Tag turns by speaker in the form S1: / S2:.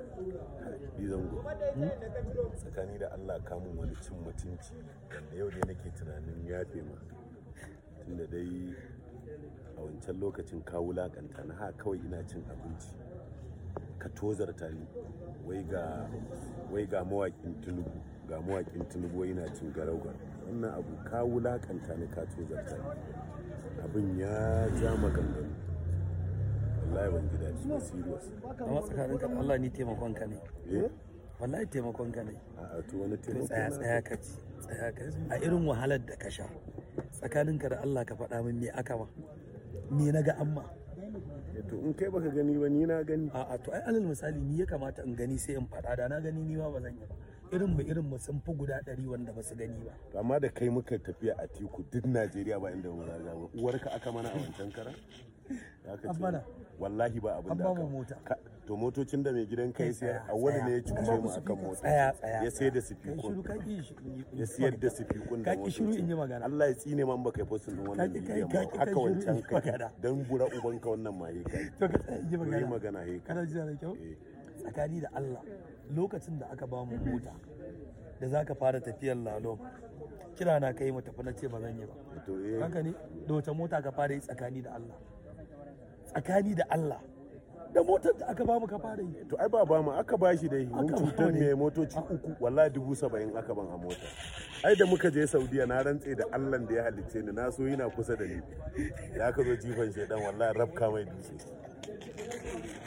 S1: zango tsakani da allah kamun wani cin mutunci wanda yau dai nake tunanin yafe ma tunda dai a wancan lokacin ka wulakanta na ha kawai ina cin abinci ka tozarta ni wai ga wai ga mawaƙin tunubu ga mawaƙin tunubu wai ina cin garau wannan abu ka wulakanta ni ka tozarta ni abin ya ja maganganu wallahi ban ji daɗi ba serious
S2: amma tsakaninka da Allah ni taimakon ka ne
S1: eh
S2: wallahi taimakon ka ne
S1: a to wani
S2: to
S1: taimako
S2: tsaya
S1: na-
S2: tsaya ka ci tsaya ka ci a irin wahalar da ka sha tsakaninka da Allah ka faɗa min me aka ma me na ga amma
S1: Eh, to in kai baka gani ba ni na gani
S2: a'a to ai alal misali ni ya kamata in gani sai in faɗa da na gani ni ma ba zan yi ba irin mu irin mu sun fi guda ɗari wanda ba su gani ba
S1: To amma da kai muka tafiya a tiku duk Najeriya ba inda mu zaga ba uwarka aka mana a wancan kara Ya ka
S2: An
S1: ce,
S2: mana.
S1: wallahi ba abin
S2: An
S1: da
S2: ba
S1: aka
S2: mu mota.
S1: Ka- to motocin da mai gidan kai sai
S2: tsaya,
S1: a wani
S2: tsaya.
S1: ne ya
S2: An
S1: cuce
S2: ba
S1: mu
S2: ku
S1: akan
S2: speaker.
S1: mota
S2: tsaya tsaya
S1: ya sai da
S2: kai shiru
S1: sifikun
S2: ka ki shi in yi-
S1: ya siyar da sifikun da
S2: ka ki shiru in yi
S1: motoci.
S2: magana
S1: Allah ya tsine man baka yi postin din wannan
S2: Ka ki-
S1: bidiyon
S2: ka
S1: ba
S2: ki-
S1: haka
S2: kai shiru in
S1: wancan
S2: yi
S1: kai
S2: magana.
S1: dan bura ubanka wannan ma yi kai
S2: to ka tsaya in yi
S1: yi
S2: magana
S1: magana he kai
S2: kana jira da kyau
S1: Eh.
S2: tsakani da Allah lokacin da aka ba mu mota da za ka fara tafiyar lalo kira na kai mu tafi na ce ba zan yi ba
S1: to eh
S2: haka ne da wace mota ka fara yi tsakani da Allah tsakani da Allah da motar da aka ba mu ka fara yi
S1: to ai ba ba mu aka bashi dai mun
S2: Aka
S1: cutar
S2: ba ne.
S1: mai motoci uku wallahi dubu saba'in aka ban a mota ai da muka je saudiya na rantse da allah da ya halicce ni na so yana kusa da ni da aka zo jifan shaidan wallahi rabka mai dutse